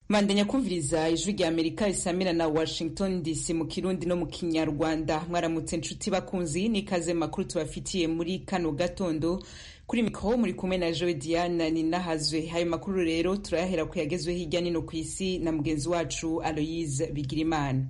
mandanya kumviriza ijwi rya amerika risamira na washington dc mu kirundi no mu kinyarwanda mwaramutse nshuti bakunzi n'ikaze makuru tubafitiye muri kano gatondo kuri mikoro muri kumwe na joe diana ninahazwe ayo makuru rero turayahera ku yagezwe hirya nino ku isi na mugenzi wacu aloyise bigirimana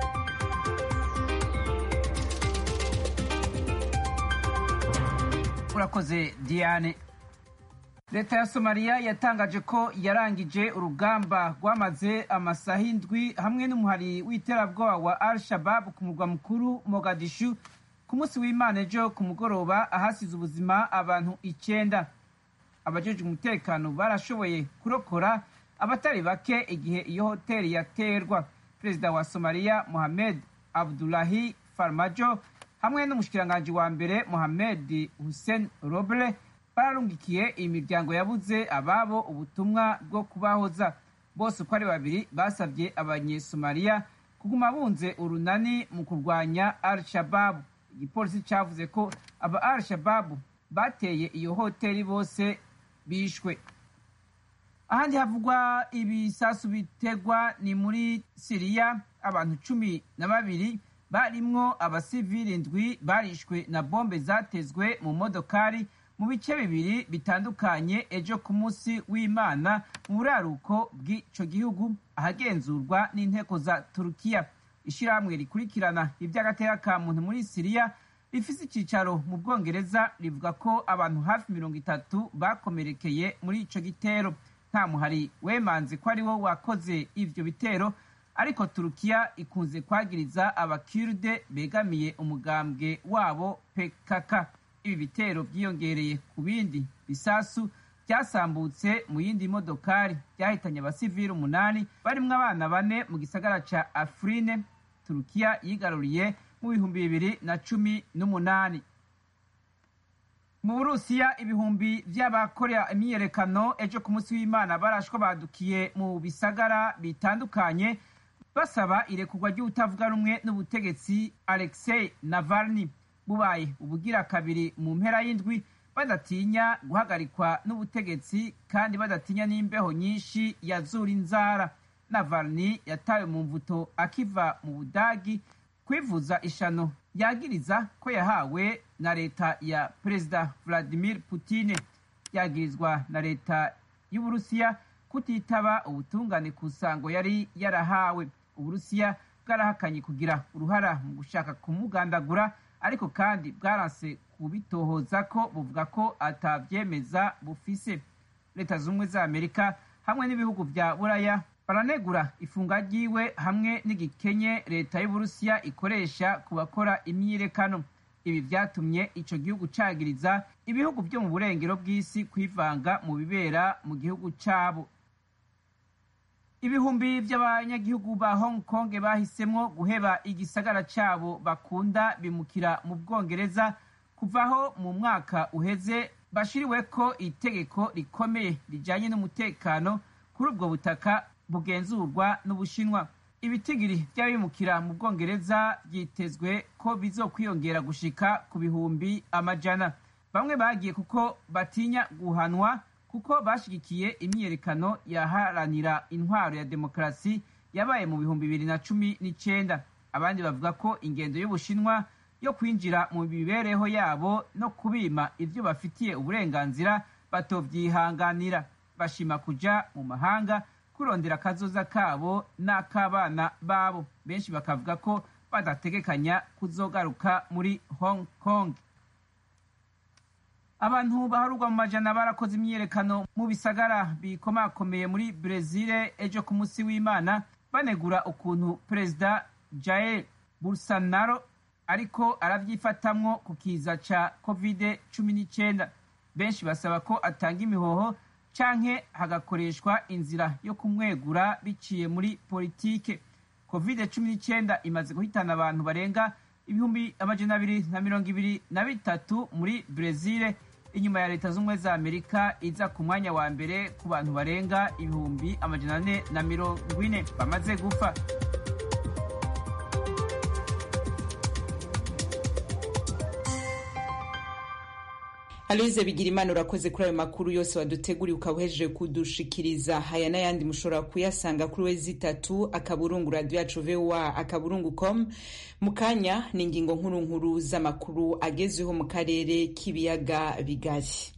urakoze diane leta ya somaliya yatangaje ko yarangije urugamba rwamaze amasaha indwi hamwe n'umuhari w'iterabwoba wa al shabab ku murwa mukuru mogadishu ku munsi w'imana ejo ku mugoroba ahasize ubuzima abantu icyenda abajejwe umutekano barashoboye kurokora abatari bake igihe iyo hoteli yaterwa perezida wa somaliya mohamed abdulahi farmajo hamwe n'umushikiranganji wa mbere mohamed hussein roble bararungikiye imiryango yabuze ababo ubutumwa bwo kubahoza bose uko ari babiri basabye abanyesomaliya kuguma bunze urunani mu kurwanya al shababu igipolisi cyavuze ko aba al shababu bateye iyo hoteli bose bishwe ahandi havugwa ibisasu bitegwa ni muri siriya abantu cumi na babiri barimwo abasivili ndwi barishwe na bombe zatezwe mu modokari mu bice bibiri bitandukanye ejo ku munsi w'imana mu buraruko bw'ico gihugu ahagenzurwa n'inteko za turukiya ishirahamwe rikurikirana ivy'agateka ka muntu muri siriya rifise icicaro mu bwongereza rivuga ko abantu hafi mirongo itatu bakomerekeye muri ico gitero nta muhari wemanze ko ari wo wakoze ivyo bitero ariko turukiya ikunze kwagiriza abakirde begamiye umugambwe wabo pkk ibi bitero byiyongereye ku bindi bisasu byasambutse mu yindi modokari byahitanye abasivili umunani barimwo abana bane mu gisagara ca afrine turukiya yigaruriye mu bihumbi bibiri na cumi n'umunani mu burusiya ibihumbi vy'abakorera imyiyerekano ejo ku munsi w'imana barashwa badukiye mu bisagara bitandukanye basaba irekurwa ry'utavuga rumwe n'ubutegetsi alexei navalny bubaye ubugira kabiri mu mpera y'indwi badatinya guhagarikwa n'ubutegetsi kandi badatinya n'imbeho nyinshi yazura inzara navalny yatawe mu mvuto akiva mu budagi kwivuza ishano yagiriza ko yahawe na leta ya perezida vladimir putine yagirizwa na leta y'uburusiya kutitaba ubutungane ku nsango yari yarahawe uburusiya bwarahakanye kugira uruhara mu gushaka kumugandagura ariko kandi bwaranse kubitohoza ko buvuga ko atavyemeza bufise leta z'ubumwe za amerika hamwe n'ibihugu vya buraya baranegura ifunga ryiwe hamwe n'igikenye leta y'uburusiya ikoresha ku bakora imyiyerekano ibi vyatumye ico gihugu cagiriza ibihugu vyo mu burengero bw'isi kwivanga mu bibera mu gihugu cabo ibihumbi vy'abanyagihugu ba hong kong bahisemwo guheba igisagara cabo bakunda bimukira mu bwongereza kuvaho mu mwaka uheze bashiriweko itegeko rikomeye rijanye n'umutekano kuri ubwo butaka bugenzurwa n'ubushinwa ibitigiri vy'abimukira mu bwongereza vyitezwe ko bizokwiyongera gushika ku bihumbi amajana bamwe bagiye kuko batinya guhanwa kuko bashigikiye imyiyerekano yaharanira intwaro ya demokarasi yabaye mu bihumbi bibiri na cumi n'icenda abandi bavuga ko ingendo y'ubushinwa yo kwinjira mu mibereho yabo no kubima ivyo bafitiye uburenganzira batovyihanganira bashima kuja mu mahanga kurondera akazoza kabo n'ak'abana babo benshi bakavuga ko badategekanya kuzogaruka muri hong kong abantu baharurwa mu majana barakoze imyiyerekano mu bisagara bikomakomeye muri brezil ejo ku munsi w'imana banegura ukuntu perezida jair bolsonaro ariko aravyifatamwo ku kiza ca covid cumi n'icenda benshi basaba ko atanga imihoho canke hagakoreshwa inzira yo kumwegura biciye muri politike covid cumi n'icenda imaze guhitana abantu barenga ibihumbi amajana abiri na mirongo ibiri na bitatu muri brezil inyuma ya leta z'ubumwe za amerika iza ku mwanya wa mbere ku bantu barenga ibihumbi amajana ane na mirongo ine bamaze gupfa aloyize bigira imana urakoze kuri ayo makuru yose waduteguriye ukaba uhejeje kudushikiriza haya n'ayandi mushobora kuyasanga kuri we zitatu akaburungu radiyo yacu voa akaburungu com mu kanya ni ingingo nkuru nkuru z'amakuru agezweho mu karere k'ibiyaga bigari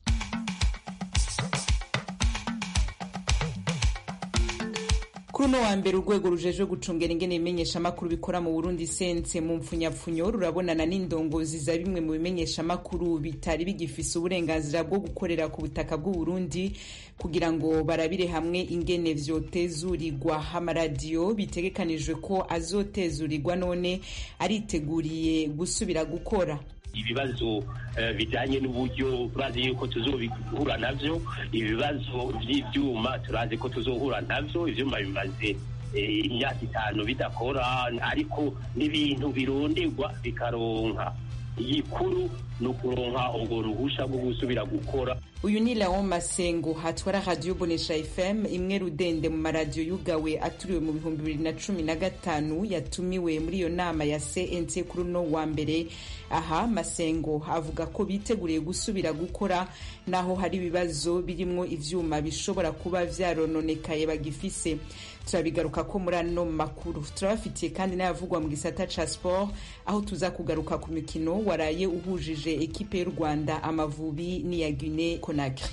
kuri uno wa mbere urwego rujejwe gucungera ingene ibimenyeshamakuru bikora mu burundi sense mu mpfunyapfunyo rurabonana n'indongozi za bimwe mu bimenyeshamakuru bitari bigifise uburenganzira bwo gukorera ku butaka bw'uburundi kugira ngo barabire hamwe ingene vyotezurirwa amaradiyo bitegekanijwe ko azotezurirwa none ariteguriye gusubira gukora ibibazo bijyanye n'uburyo turazi yuko tuzohura navyo ibibazo by'ibyuma turazi ko tuzohura navyo ivyuma bimaze imyaka itanu bidakora ariko n'ibintu bironderwa bikaronka igikuru ni ukuronka urwo ruhusha rwo gusubira gukora uyu ni Leon Masengo hatwara radio Bonesha FM imwe rudende mu maradiyo yugawe aturiwe mu bihumbi bibiri na cumi na gatanu yatumiwe muri iyo nama ya CNC kuri uno wa mbere aha Masengo avuga ko biteguriye gusubira gukora naho hari ibibazo birimwo ivyuma bishobora kuba vyarononekaye bagifise turabigaruka ko muri ano makuru turabafitiye kandi n'ayavugwa mu gisata ca sport aho tuza kugaruka ku mikino waraye uhujije ekipe y'u Rwanda Amavubi n'iya Guinea Conakry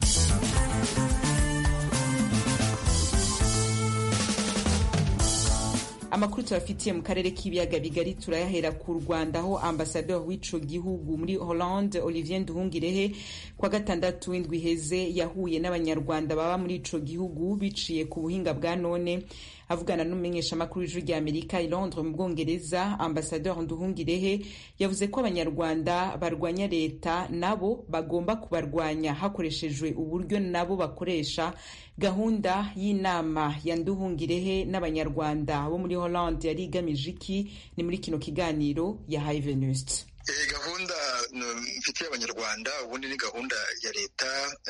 amakuru tubafitiye mu karere k'ibiyaga bigari turayahera ku rwanda aho ambasaderi w'ico gihugu muri hollande olivier nduhungirehe kwa gatandatu w'indwi iheze yahuye n'abanyarwanda baba muri ico gihugu biciye ku buhinga bwa none avugana n'umumenyeshamakuru w'ijwi rya amerika i londres mu bwongereza ambasaderi nduhungirehe yavuze ko abanyarwanda barwanya leta nabo bagomba kubarwanya hakoreshejwe uburyo nabo bakoresha gahunda y'inama ya nduhungirehe n'abanyarwanda bo muri hollande yari igamije iki ni muri kino kiganiro yahaye venuste gahunda mfitiye abanyarwanda ubundi ni gahunda ya leta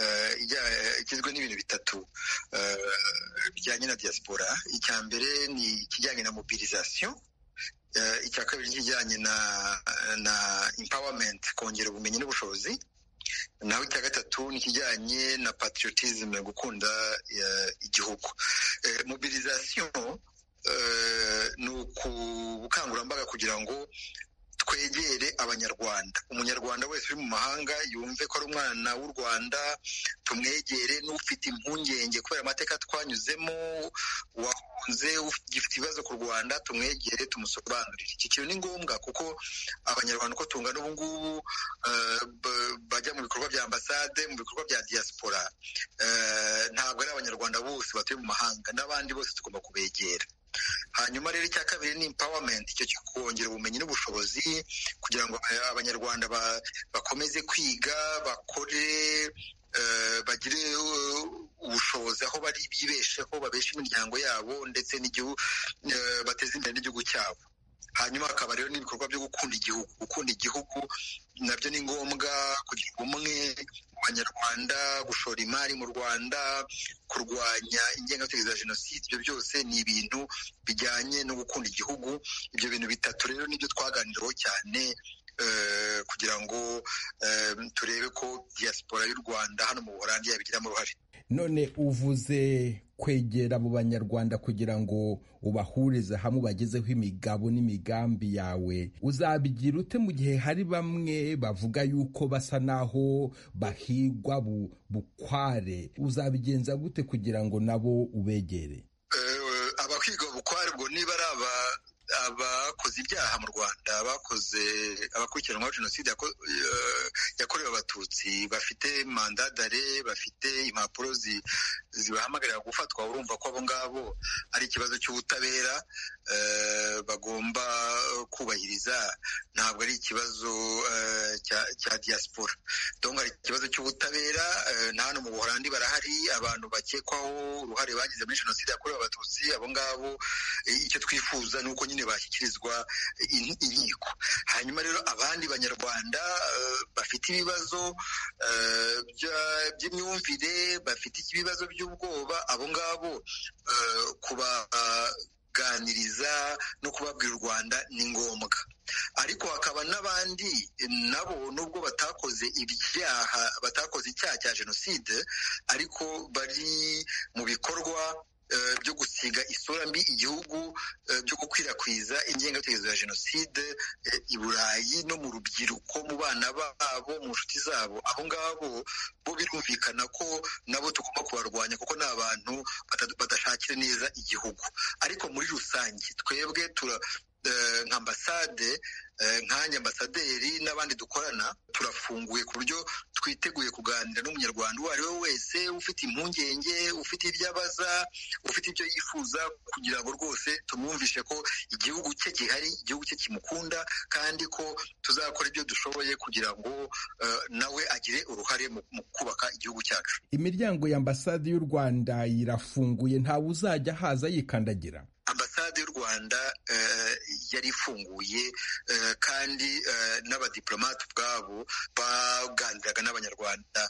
igizwe n'ibintu bitatu bijyanye na diaspora icya mbere ni ikijyanye na mobilisation icya kabiri ni ikijyanye na na empowerment kongera ubumenyi n'ubushobozi naho icya gatatu ni ikijyanye na patriotism gukunda igihugu mobilisation ni ubukangurambaga kugira ngo twegere abanyarwanda umunyarwanda wese uri mu mahanga yumve ko ari umwana w'u rwanda tumwegere n'ufite impungenge kubera amateka twanyuzemo wahunze ugifite ibibazo ku rwanda tumwegere tumusobanurire iki kintu ni ngombwa kuko abanyarwanda uko tungana ubu ngubu bajya mu bikorwa bya ambasade mu bikorwa bya diaspora ntabwo ari abanyarwanda bose batuye mu mahanga n'abandi bose tugomba kubegera hanyuma rero icya kabiri ni empowerment icyo cyo kongera ubumenyi n'ubushobozi kugira ngo abanyarwanda bakomeze kwiga bakore bagire ubushobozi aho bari bibesheho babeshe imiryango yabo ndetse n'igihugu bateze imbere n'igihugu cyabo hanyuma hakaba rero n'ibikorwa byo gukunda igihugu gukunda igihugu nabyo ni ngombwa kugira ubumwe mu banyarwanda gushora imari mu rwanda kurwanya ingengabitekerezo ya jenoside ibyo byose ni ibintu bijyanye no gukunda igihugu ibyo bintu bitatu rero nibyo twaganiraho cyane kugira ngo turebe ko diaspora y'u rwanda hano mu buholandi yabigiramo uruhare none uvuze kwegera abo banyarwanda kugira ngo ubahurize hamwe bagezeho imigabo n'imigambi yawe uzabigira ute mu gihe hari bamwe bavuga yuko basa naho bahigwa bukware uzabigenza gute kugira ngo nabo ubegere abahigwa bukware ubwo niba ari aba abakoze ibyaha mu rwanda bakoze abakurikiranwaho jenoside yakorewe abatutsi bafite mandadare bafite impapuro zibahamagarira gufatwa urumva ko abo ngabo ari ikibazo cy'ubutabera bagomba kubahiriza ntabwo ari ikibazo cya diaspora donc hari ikibazo cy'ubutabera na hano mu buholandi barahari abantu bakekwaho uruhare bagize muri jenoside yakorewe abatutsi abo ngabo icyo twifuza ni uko nyine bashyikirizwa inkiko hanyuma rero abandi banyarwanda bafite ibibazo by'imyumvire bafite ibibazo by'ubwoba abo ngabo kubaganiriza no kubabwira u rwanda ni ngombwa ariko hakaba n'abandi nabo nubwo batakoze ibyaha batakoze icyaha cya jenoside ariko bari mu bikorwa byo gusiga isura mbi igihugu byo gukwirakwiza ingengabitekerezo ya jenoside i burayi no mu rubyiruko mu bana babo mu nshuti zabo abo ngabo bo birumvikana ko nabo tugomba kubarwanya kuko ni abantu badashakira neza igihugu ariko muri rusange twebwe tura nka ambasade nkanjye ambasaderi n'abandi dukorana turafunguye ku buryo twiteguye kuganira n'umunyarwanda uwo ari we wese ufite impungenge ufite ibyo abaza ufite ibyo yifuza kugira ngo rwose tumwumvishe ko igihugu cye gihari igihugu cye kimukunda kandi ko tuzakora ibyo dushoboye kugira ngo nawe agire uruhare mu kubaka igihugu cyacu imiryango ya ambasade y'u rwanda irafunguye ntawe uzajya haza yikandagira ambasade y'u rwanda yari ifunguye kandi n'abadiplomate ubwabo baganiraga n'abanyarwanda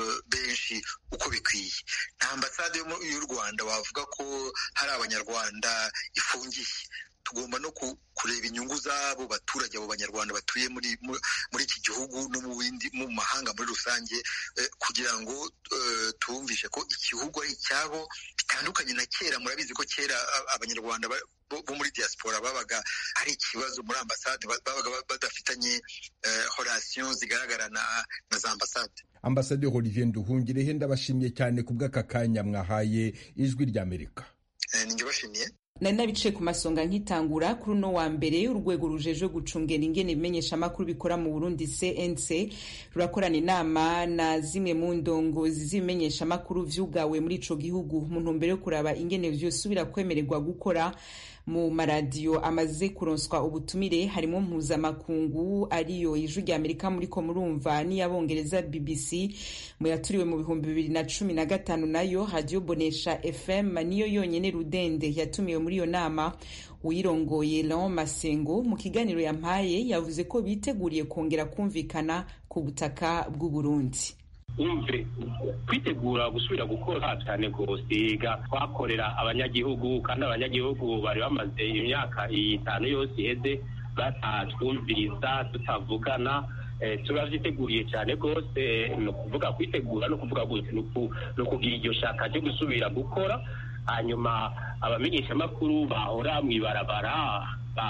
benshi uko bikwiye nta ambasade y'u rwanda wavuga ko hari abanyarwanda ifungiye tugomba no kureba inyungu z'abo baturage abo banyarwanda batuye muri muri iki gihugu no mu bindi mu mahanga muri rusange kugira ngo tubumvishe ko igihugu ari icyabo bitandukanye na kera murabizi ko kera abanyarwanda bo muri diaspora babaga hari ikibazo muri ambasade babaga badafitanye horasiyo zigaragara na za ambasade ambasade Olivier Nduhungirehe ndabashimiye cyane ku bw'aka kanya mwahaye ijwi ry'Amerika ninjye bashimiye nari nabicaye ku masonga nkitangura kuri uno wa mbere urwego rujejwe gucungera ingene ibimenyeshamakuru bikora mu burundi cnc rurakorana inama na zimwe mu ndongozi z'ibimenyeshamakuru vyugawe muri ico gihugu mu ntumbero yo kuraba ingene vyosubira kwemererwa gukora mu maradiyo amaze kuronswa ubutumire harimo mpuzamakungu ariyo ijwi rya amerika muriko murumva n'iyabongereza bbc mu yaturiwe mu bihumbi bibiri na cumi na gatanu nayo radiyo bonesha fm niyo yonyene rudende yatumiwe muri iyo nama uyirongoye Leon Masengo mu kiganiro yampaye yavuze ko biteguriye kongera kumvikana ku butaka bw'u Burundi umve kwitegura gusubira gukora cyane rwose twakorera abanyagihugu kandi abanyagihugu bari bamaze imyaka itanu yose iheze batatwumviriza tutavugana turabyiteguriye cyane rwose ni ukuvuga kwitegura no kuvuga gutya ni ukugira iryo shaka ryo gusubira gukora hanyuma abamenyeshamakuru bahora mu ibarabara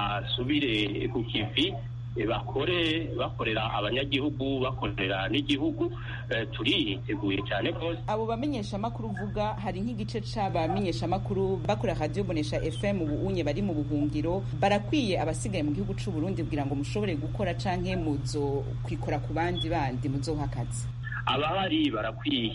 basubire ku kivi bakore bakorera abanyagihugu bakorera n'igihugu turiteguye cyane rwose abo bamenyeshamakuru uvuga hari nk'igice c'abamenyeshamakuru bakora radiyo bonesha fm ubu unye bari mu buhungiro barakwiye abasigaye mu gihugu c'u Burundi kugira ngo mushobore gukora canke muzo kwikora ku bandi bandi muzoha akazi abahari barakwiye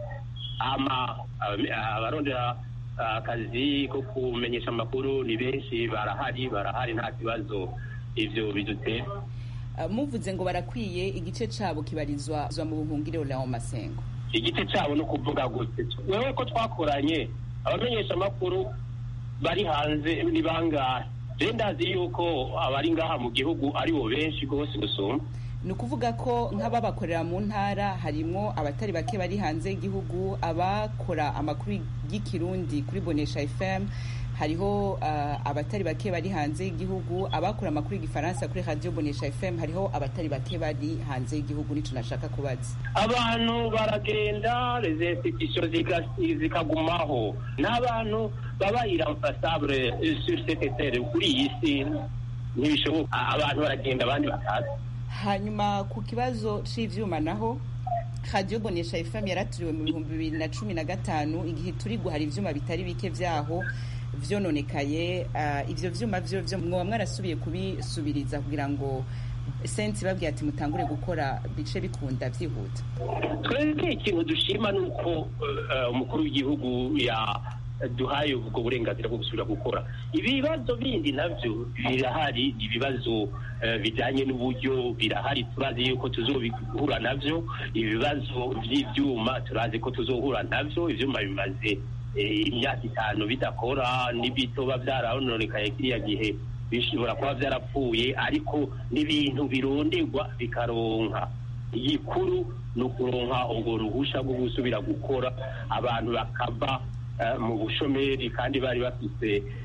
ama abarondera akazi ko kumenyesha amakuru ni benshi barahari barahari nta kibazo ivyo bidutera muvuze ngo barakwiye igice cabo kibarizwa mu buhungiro Leon Masengo igice cabo no kuvuga gute wewe ko twakoranye abamenyesha amakuru bari hanze ni bangahe je ndazi yuko abari ngaha mu gihugu ari bo benshi rwose gusumba ni ukuvuga ko nk'ababakorera mu ntara harimo abatari bake bari hanze y'igihugu abakora amakuru y'ikirundi kuri bonesha fm hariho abatari bake bari hanze y'igihugu abakora amakuru y'igifaransa kuri radiyo bonesha fm hariho abatari bake bari hanze y'igihugu nicyo nashaka kubaza abantu baragenda rezesitisiyo zikagumaho n'abantu baba iramfasabure sur setetere kuri iyi si ntibishoboka abantu baragenda abandi bakaza hanyuma ku kibazo cy'ibyuma naho radiyo bonesha fm yaraturiwe mu bihumbi bibiri na cumi na gatanu igihe turi guhara ibyuma bitari bike byaho vyononekaye ivyo vyuma vyo vyo mwoba mwarasubiye kubisubiriza kugira ngo sensi babwiye ati mutangure gukora bice bikunda vyihuta twebwe ikintu dushima ni uko umukuru w'igihugu duhaye ubwo burenganzira bwo gusubira gukora ibibazo bindi navyo birahari ibibazo bijanye n'uburyo birahari turazi yuko tuzobihura navyo ibibazo vy'ivyuma turazi ko tuzohura navyo ivyuma bimaze imyaka itanu bidakora n'ibitoba byarononekaye kiriya gihe bishobora kuba byarapfuye ariko n'ibintu bironderwa bikaronka igikuru ni ukuronka ubwo ruhusha rwo gusubira gukora abantu bakava mu bushomeri kandi bari bafite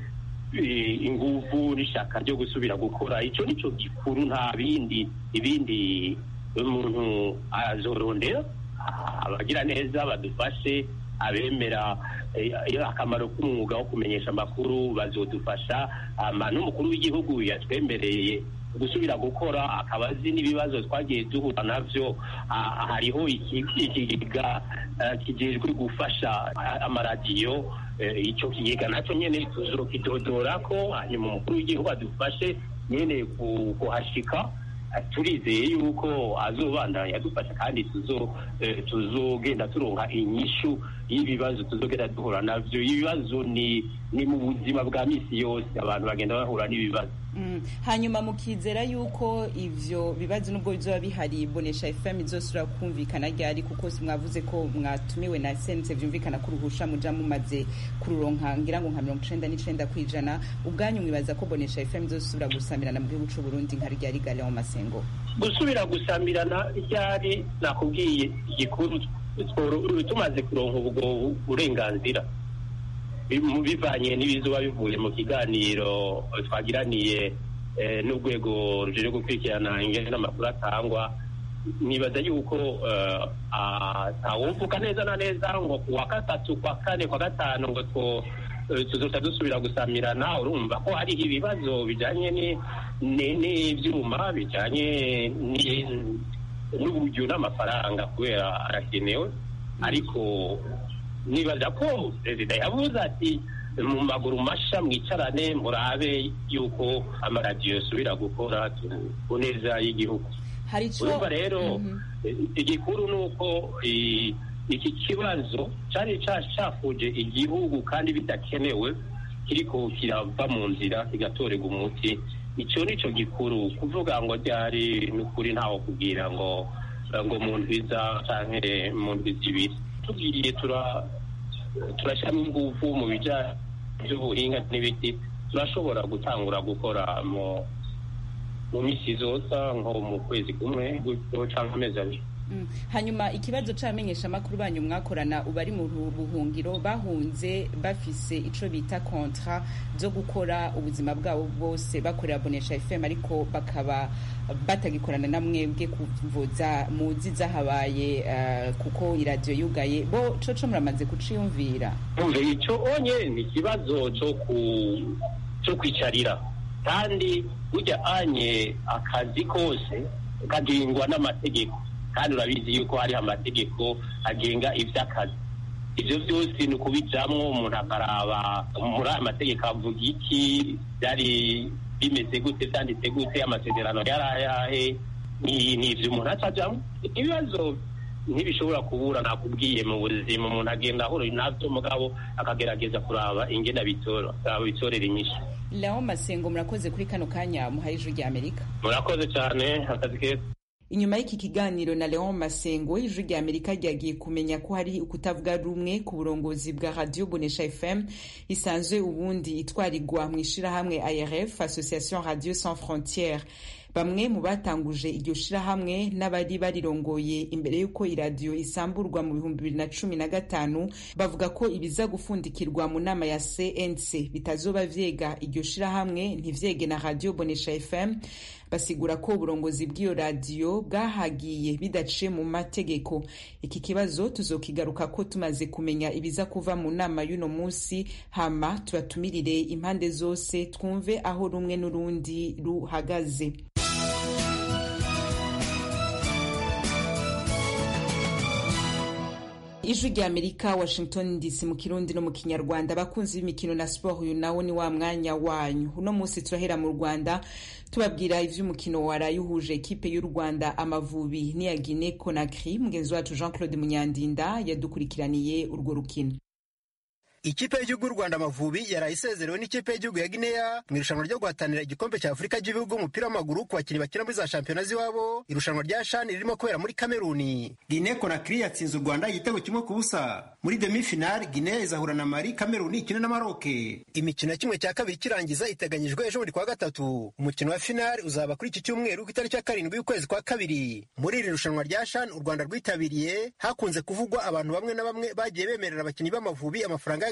ingufu n'ishaka ryo gusubira gukora icyo nicyo gikuru nta bindi ibindi umuntu azorondera abagira neza badufashe abemera akamaro k'umwuga wo kumenyesha amakuru bazodufasha n'umukuru w'igihugu yatwemereye gusubira gukora akaba azi n'ibibazo twagiye duhura nabyo hariho ikigega kijejwe gufasha amaradiyo icyo kigega nacyo nyine tuzokidodora ko hanyuma umukuru w'igihugu adufashe nyine kuhashika turizeye yuko azobandanya adufasha kandi tuzogenda turonka inyishu y'ibibazo tuzogenda duhura navyo ibibazo ni ni mu buzima bwa misi yose abantu bagenda bahura n'ibibazo hanyuma mukizera yuko ivyo bibazo nubwo bizoba bihari bonesha fm izosubira kumvikana ryari kuko mwavuze ko mwatumiwe na sense vyumvikana ko uruhusha muja mumaze kururonka ngira ngo nka mirongo icenda n'icenda kw'ijana ubwanyu mwibaza ko bonesha fm izosubira gusamirana mu gihugu c'uburundi nka ryari gale mu masengo gusubira gusamirana ryari nakubwiye igikuru tumaze kuronka ubwo burenganzira bivanye n'ibizuba bivuye mu kiganiro twagiraniye n'urwego rujejwe gukurikirana ingene n'amakuru atangwa nibaza yuko ntawumvuka neza na neza ngo ku wa gatatu kwa kane kwa gatanu ngo tuzoca dusubira gusamirana urumva ko hariho ibibazo bijanye n'ivyuma bijanye n'uburyo n'amafaranga kubera arakenewe ariko nibaza ko perezida yavuze ati mu maguru masha mwicarane murabe yuko amaradiyo yosubira gukora ku neza y'igihugu urumva rero igikuru ni uko iki kibazo cyari cyafuje igihugu kandi bidakenewe kiriko kirava mu nzira kigatorerwa umuti icyo ni cyo gikuru kuvuga ngo ryari n'ukuri ntawo kubwira ngo ngo mu ndwiza canke mu ndwi zibiri tugiye turashyiramo ingufu mu bijyanye by'ubuhinga n'ibiti turashobora gutangura gukora mu minsi zosa nko mu kwezi kumwe cyangwa amezi abiri hanyuma ikibazo c'abamenyeshamakuru banyu mwakorana ubu ari mu buhungiro bahunze bafise ico bita kontra zo gukora ubuzima bwabo bwose bakorera bonesha fm ariko bakaba batagikorana na mwebwe kuvuza muzi zahabaye uh, kuko iradiyo yugaye bo coco muramaze kuciyumvira ico onye ni ikibazo co kwicarira kandi burya anye akazi kose kagengwa n'amategeko kandi urabizi yuko hariho amategeko agenga ivy'akazi ivyo vyose ni ukubijamwo umuntu akaraba muri aya mategeko avuga iki byari bimeze gute vyanditse gute amasezerano yari ayahe ni ivyo umuntu acajamwo ibibazo ntibishobora kubura nakubwiye mu buzima umuntu agenda ahura navyo mugabo akagerageza kuraba ingene bitora bitorera inyishu Leon Masengo murakoze kuri kano kanya muhaye ijwi rya Amerika murakoze cyane akazi keza inyuma y'iki kiganiro na Leon Masengo ijwi rya Amerika ryagiye kumenya ko hari ukutavuga rumwe ku burongozi bwa Radio Bonesha FM isanzwe ubundi itwarirwa mu ishirahamwe ARF Association Radio Sans Frontières bamwe mu batanguje iryo shirahamwe n'abari barirongoye imbere y'uko iradiyo isamburwa mu bihumbi bibiri na cumi na gatanu bavuga ko ibiza gufundikirwa mu nama ya cnc bitazoba vyega iryo shirahamwe ntivyege na radio bonesha fm basigura ko uburongozi bw'iyo radiyo bwahagiye bidaciye mu mategeko iki kibazo tuzokigaruka ko tumaze kumenya ibiza kuva mu nama y'uno munsi hama tubatumirire impande zose twumve aho rumwe n'urundi ruhagaze ijwi rya amerika washington dc mu kirundi no mu kinyarwanda abakunzi b'imikino na siporo uyu nawo ni wa mwanya wanyu uno munsi turahera mu rwanda tubabwira ivy'umukino waraye uhuje ekipe y'u rwanda amavubi n'iya guine conakry mugenzi wacu jean claude munyandinda yadukurikiraniye urwo rukino ikipe y'igihugu y'u rwanda amavubi yaraye isezerewe n'ikipe y'igihugu ya gineya mu irushanwa ryo guhatanira igikombe cya afurika ry'ibihugu umupira w'amaguru ku bakinnyi bakina muri za shampiyona z'iwabo irushanwa rya shani ririmo kubera muri kameruni gine konakiri yatsinze u rwanda igitego kimwe ku busa muri demi finale gineya izahura na mari kameruni ikine na maroke imikino ya kimwe cya kabiri kirangiza iteganyijwe ejo buri kwa gatatu umukino wa finale uzaba kuri iki cyumweru ku itariki ya karindwi y'ukwezi kwa kabiri muri iri rushanwa rya shani u rwanda rwitabiriye hakunze kuvugwa abantu bamwe na bamwe bagiye bemerera abakinnyi b'amavubi amafaranga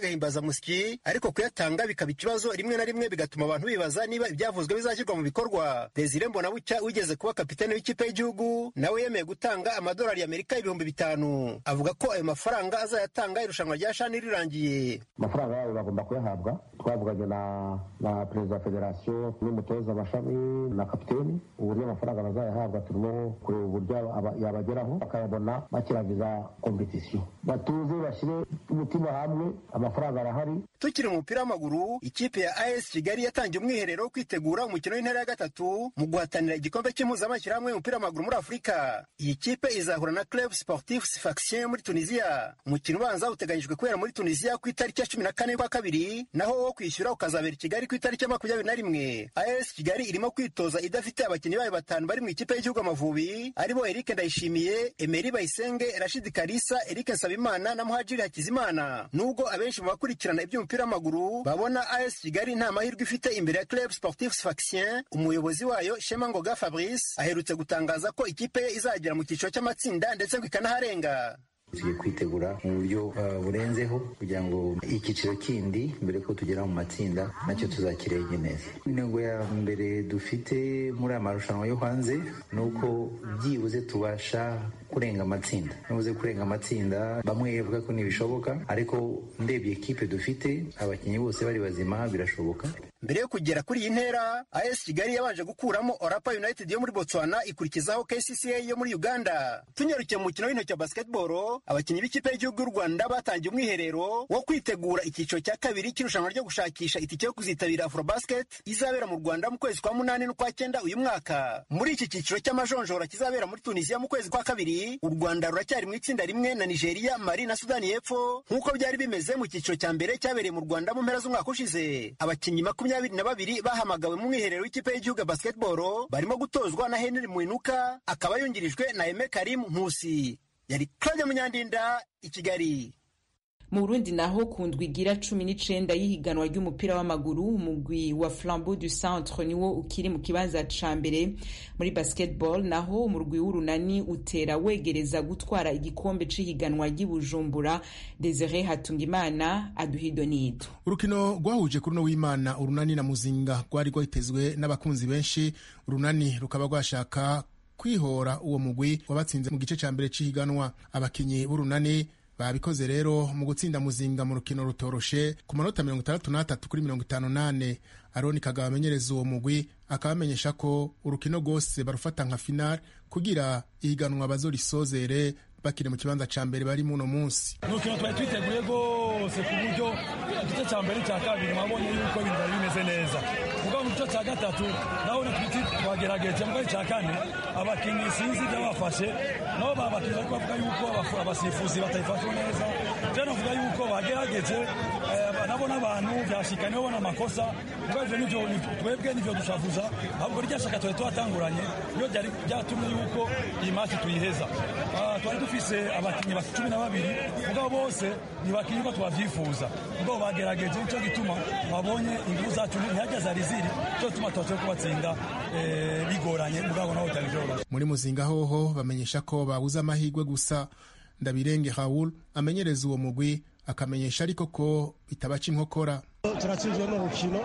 y'agahimbazamusyi ariko kuyatanga bikaba ikibazo rimwe na rimwe bigatuma abantu bibaza niba ibyavuzwe bizashyirwa mu bikorwa desire mbonabucya wigeze kuba kapitene w'ikipe y'igihugu nawe yemeye gutanga amadolari y'amerika ibihumbi bitanu avuga ko ayo mafaranga azayatanga irushanwa rya shani rirangiye amafaranga yabo bagomba kuyahabwa twavuganye na na perezida wa federasiyo n'umutoza amashami na kapiteni uburyo amafaranga bazayahabwa turimo kureba uburyo yabageraho bakayabona bakiragiza kompetisiyo batuze bashyire umutima hamwe amafaranga arahari tukiri mu mupira w'amaguru ikipe ya as kigali yatangiye umwiherero wo kwitegura umukino w'intera ya gatatu mu guhatanira igikombe cy'impuzamashyirahamwe y'umupira w'amaguru muri afurika iyi kipe izahura na club sportif sfaxien muri tunisiya umukino ubanza uteganyijwe kubera muri tunisiya ku itariki ya cumi na kane kwa kabiri naho wo kwishyura ukazabera i kigali ku itariki ya makumyabiri na rimwe as kigali irimo kwitoza idafite abakinnyi bayo batanu bari mu ikipe y'igihugu amavubi aribo eric ndayishimiye emeri bayisenge rashidi karisa eric nsabimana na muhajiri hakizimana nubwo abenshi mu bakurikirana iby'umupira w'amaguru babona as kigali nta mahirwe ifite imbere ya club sportif sfaxien umuyobozi wayo shema ngoga fabrice aherutse gutangaza ko ikipe ye izagera mu cyiciro cy'amatsinda ndetse ngo ikanaharenga tugiye kwitegura mu buryo uh, burenzeho kugira ngo icyiciro kindi mbere ko tugera mu matsinda nacyo tuzakirenge neza intego ya mbere dufite muri aya marushanwa yo hanze ni uko byibuze tubasha kurenga amatsinda nibuze kurenga amatsinda bamwe bavuga ko ntibishoboka ariko ndebye ekipe dufite abakinnyi bose bari bazima birashoboka mbere yo kugera kuri iyi ntera as kigali yabanje gukuramo orapa united yo muri botswana ikurikizaho kcca yo muri uganda tunyarukiye mu mukino w'intoki wa basketball abakinnyi b'ikipe y'igihugu y'u rwanda batangiye umwiherero wo kwitegura icyiciro cya kabiri cy'irushanwa ryo gushakisha itike yo kuzitabira afrobasket izabera mu rwanda mu kwezi kwa munani n'ukwa cyenda uyu mwaka muri iki cyiciro cy'amajonjora kizabera muri tunisiya mu kwezi kwa kabiri u rwanda ruracyari mu itsinda rimwe na nigeria mali na sudani y'epfo nk'uko byari bimeze mu cyiciro cya mbere cyabereye mu rwanda mu mpera z'umwaka ushize abakinnyi makumyabiri na babiri bahamagawe mu mwiherero w'ikipe y'igihugu ya basketball barimo gutozwa na henry mwinuka akaba yungirijwe na eme karim nkusi yari claudia munyandinda i kigali mu burundi naho ku ndwi igira cumi n'icenda y'ihiganwa ry'umupira w'amaguru umugwi wa flambeau du centre niwo ukiri mu kibanza ca mbere muri basketball naho umurwi w'urunani utera wegereza gutwara igikombe c'ihiganwa ry'ibujumbura desire hatungimana aduhido nido urukino rwahuje kuri uno w'imana urunani na muzinga rwari rwitezwe n'abakunzi benshi urunani rukaba rwashaka kwihora uwo mugwi wabatsinze mu gice ca mbere c'ihiganwa abakinyi b'urunani babikoze rero mu gutsinda muzinga mu rukino rutoroshe ku manota mirongo itandatu n'atatu kuri mirongo itanu n'ane aroni kagabo amenyereza uwo mugwi akaba amenyesha ko urukino rwose barufata nka finale kugira ihiganwa bazorisozere bakiri mu kibanza ca mbere bari muno munsi ni urukino twari twiteguye rwose ku buryo igice cya mbere cya kabiri mwabonye yuko ibintu byari bimeze neza kuko mu gice cya gatatu naho twiti twagerageje mu gice cya kane abakinnyi sinzi ibyo bafashe nabo babakinnyi ariko bavuga yuko abasifuzi batayifashe neza rero navuga yuko bagerageje nabo n'abantu byashika nibo bona amakosa ubwo ivyo nivyo twebwe nivyo dushavuza ahubwo rya shaka twari twatanguranye niyo ryari ryatumye yuko iyi masi tuyiheza twari dufise abakinnyi basi cumi na babiri mugabo bose ntibakinnyi ko twavyifuza mugabo bagerageje nico gituma babonye inguvu zacu ntihajya zari ziri cyo gituma tubaciye kubatsinda bigoranye mugabo naho bitari vyoroshe muri muzinga hoho bamenyesha ko babuze amahirwe gusa ndabirenge Raoul amenyereza uwo mugwi akamenyesha ariko ko bitabaca inkokora turatsinzwe n'urukino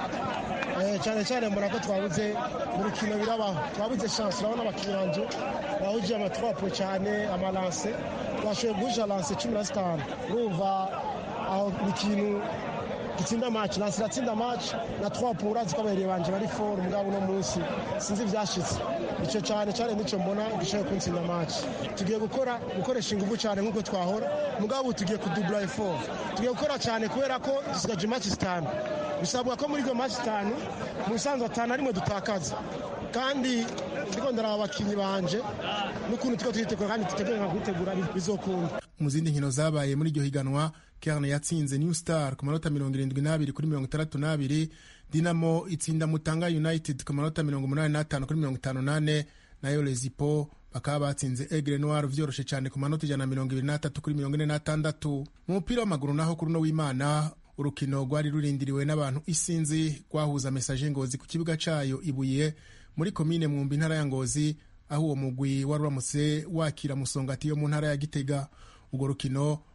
cyane cyane mbona ko twabuze mu rukino birabaho twabuze chance urabona abakinnyi banje bahuje amatwapo cyane amalanse twashoboye guhuje lanse cumi na zitanu urumva aho ni ikintu gitsinda match lanse iratsinda match na twapo urazi ko abahereye banje bari foru mugabo uno munsi sinzi ibyashitse icyo cyane cyane nicyo mbona gishoboye kuntsinda match tugiye gukora gukoresha ingufu cyane nk'uko twahora mugabo tugiye kudubura effort tugiye gukora cyane kubera ko dusigaje match zitanu bisabwa ko muri izo match zitanu mu bisanzwe atanu arimwe dutakaza kandi ndiko ndaraba abakinnyi banje n'ukuntu tuko twitegura kandi dutegura kwitegura bizokunda mu zindi nkino zabaye muri iryo higanwa kerne yatsinze new star ku manota mirongo irindwi n'abiri kuri mirongo itandatu n'abiri dinamo itsinda mutanga united ku manota mirongo umunani n'atanu kuri mirongo itanu n'ane nayo lezipo bakaba batsinze egre noir vyoroshe cyane ku manota ijana na mirongo ibiri n'atatu kuri mirongo ine n'atandatu mu mupira w'amaguru naho kuri uno w'imana urukino rwari rurindiriwe n'abantu isinzi rwahuza mesaje ngozi ku kibuga cayo ibuye muri komine mwumbi intara ya ngozi aho uwo mugwi wari uramutse wakira musongati yo mu ntara ya gitega urwo rukino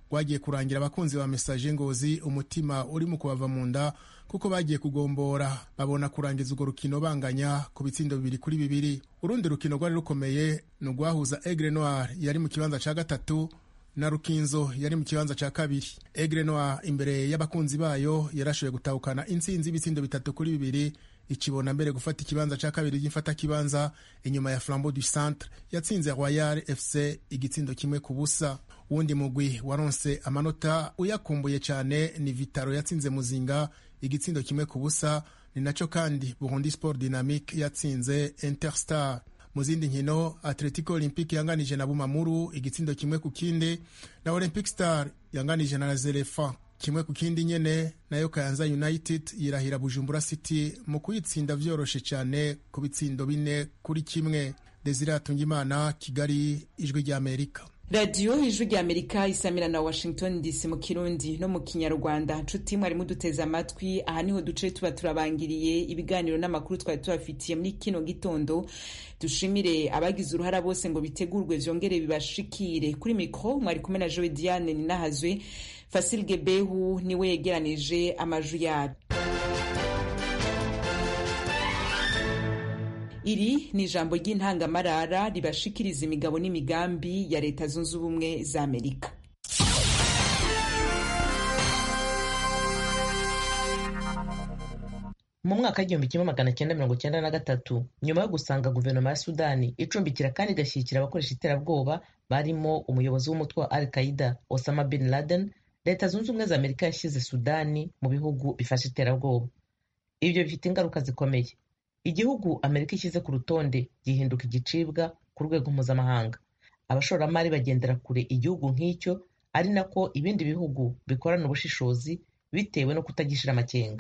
rwagiye kurangira abakunzi ba mesaje ngozi umutima uri mu kubava mu nda kuko bagiye kugombora babona kurangiza urwo rukino banganya ku bitsindo bibiri kuri bibiri urundi rukino rwari rukomeye ni urwahuza egre noir yari mu kibanza cya gatatu na rukinzo yari mu kibanza cya kabiri egre noir imbere y'abakunzi bayo yarashoboye gutahukana intsinzi y'ibitsindo bitatu kuri bibiri ikibona mbere gufata ikibanza cya kabiri ry'imfatakibanza inyuma ya flambeau du centre yatsinze royal fc igitsindo kimwe ku busa uwundi mugwi waronse amanota uyakumbuye cyane ni vitaro yatsinze muzinga igitsindo kimwe ku busa ni nacyo kandi burundi sport dynamique yatsinze interstar mu zindi nkino atletico olympique yanganije na bumamuru igitsindo kimwe ku kindi na olympic star yanganije na zerefa kimwe ku kindi nyene nayo kayanza united yirahira bujumbura city mu kuyitsinda vyoroshe cyane ku bitsindo bine kuri kimwe desire atungimana kigali ijwi ry'amerika radiyo ijwi rya amerika isamira na washington dc mu kirundi no mu kinyarwanda nshuti mwari muduteze amatwi aha niho duce tuba turabangiriye ibiganiro n'amakuru twari tubafitiye muri kino gitondo dushimire abagize uruhara bose ngo bitegurwe vyongere bibashikire kuri mikro mwari kumwe na joe diane ninahazwe fasil gebehu niwe yegeranije amaju yabo iri ni ijambo ry'intangamarara ribashikiriza imigabo n'imigambi ya leta zunze ubumwe za amerika mu mwaka w'igihumbi kimwe magana cyenda mirongo cyenda na gatatu nyuma yo gusanga guverinoma ya sudani icumbikira kandi igashyigikira abakoresha iterabwoba barimo umuyobozi w'umutwe wa al qaida osama bin laden leta zunze ubumwe za amerika yashyize sudani mu bihugu bifasha iterabwoba ibyo bifite ingaruka zikomeye igihugu amerika ishyize ku rutonde gihinduka igicibwa ku rwego mpuzamahanga abashoramari bagendera kure igihugu nk'icyo ari nako ibindi bihugu bikorana ubushishozi bitewe no kutagishira amakenga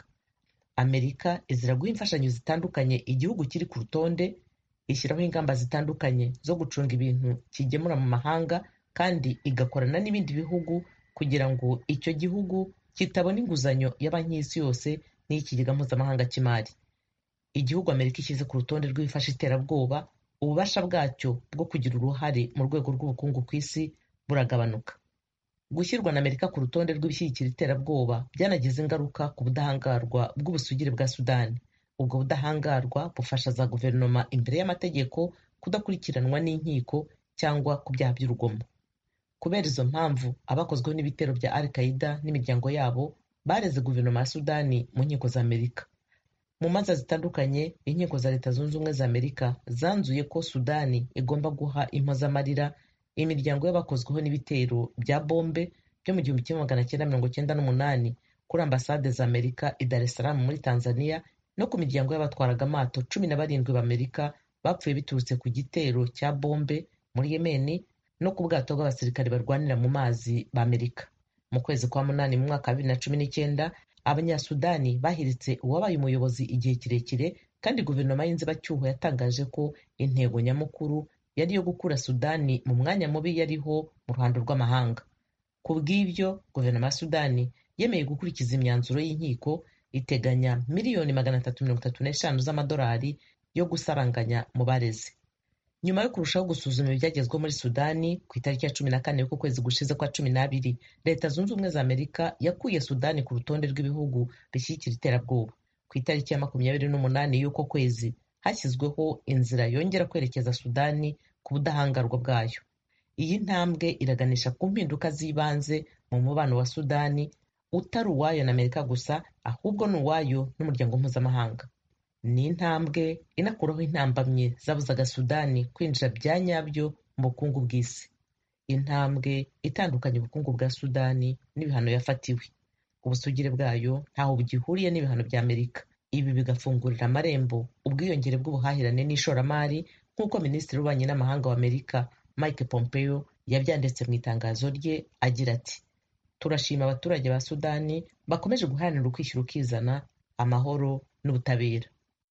amerika izira guha imfashanyo zitandukanye igihugu kiri ku rutonde ishyiraho ingamba zitandukanye zo gucunga ibintu kigemura mu mahanga kandi igakorana n'ibindi bihugu kugira ngo icyo gihugu kitabona inguzanyo ya banki y'isi yose n'iy'ikigega mpuzamahanga cy'imari igihugu amerika ishyize ku rutonde rw'ibifasha iterabwoba ububasha bwacyo bwo kugira uruhare mu rwego rw'ubukungu ku isi buragabanuka gushyirwa na amerika ku rutonde rw'ibishyigikira iterabwoba byanagize ingaruka ku budahangarwa bw'ubusugire bwa sudani ubwo budahangarwa bufasha za guverinoma imbere y'amategeko kudakurikiranwa n'inkiko cyangwa ku byaha by'urugomo kubera izo mpamvu abakozweho n'ibitero bya al qaida n'imiryango yabo bareze guverinoma ya sudani mu nkiko za amerika mu manza zitandukanye inkiko za leta zunze ubumwe za amerika zanzuye ko sudani igomba guha impozamarira imiryango y'abakozweho n'ibitero bya bombe byo mu gihumbi kimwe magana cyenda mirongo cyenda n'umunani kuri ambasade za amerika i dar es salaam muri tanzania no ku miryango y'abatwaraga amato cumi na barindwi b'amerika bapfuye biturutse ku gitero cya bombe muri yemeni no ku bwato bw'abasirikare barwanira mu mazi b'amerika mu kwezi kwa munani mu mwaka wa bibiri na cumi n'icyenda abanyasudani bahiritse uwabaye umuyobozi igihe kirekire kandi guverinoma y'inzibacyuho yatangaje ko intego nyamukuru yari iyo gukura sudani mu mwanya mubi yariho mu ruhando rw'amahanga ku bw'ibyo guverinoma ya sudani yemeye gukurikiza imyanzuro y'inkiko iteganya miliyoni magana atatu mirongo itatu n'eshanu z'amadolari yo gusaranganya mu barezi nyuma yo kurushaho gusuzuma ibyagezweho muri sudani ku itariki ya cumi na kane y'uko kwezi gushize kwa cumi n'abiri leta zunze ubumwe za amerika yakuye sudani ku rutonde rw'ibihugu bishyigikira iterabwoba ku itariki ya makumyabiri n'umunani y'uko kwezi hashyizweho inzira yongera kwerekeza sudani ku budahangarwa bwayo iyi ntambwe iraganisha ku mpinduka z'ibanze mu mubano wa sudani utari uwayo na amerika gusa ahubwo ni uwayo n'umuryango mpuzamahanga ni intambwe inakuraho intambamye zabuzaga sudani kwinjira bya nyabyo mu bukungu bw'isi intambwe itandukanye ubukungu bwa sudani n'ibihano yafatiwe ubusugire bwayo ntaho bugihuriye n'ibihano bya amerika ibi bigafungurira amarembo ubwiyongere bw'ubuhahirane n'ishoramari nk'uko minisitiri w'ububanyi n'amahanga wa amerika mike pompeo yabyanditse mu itangazo rye agira ati turashima abaturage ba sudani bakomeje guharanira ukwishyura ukizana amahoro n'ubutabera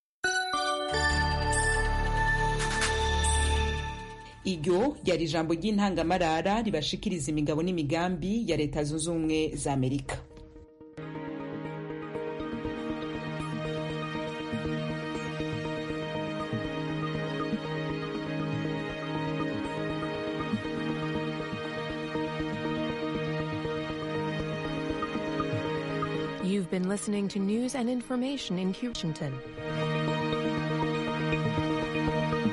iryo ryari ijambo ry'intangamarara ribashikiriza imigabo n'imigambi ya leta zunze ubumwe za amerika You've been listening to news and information in Washington.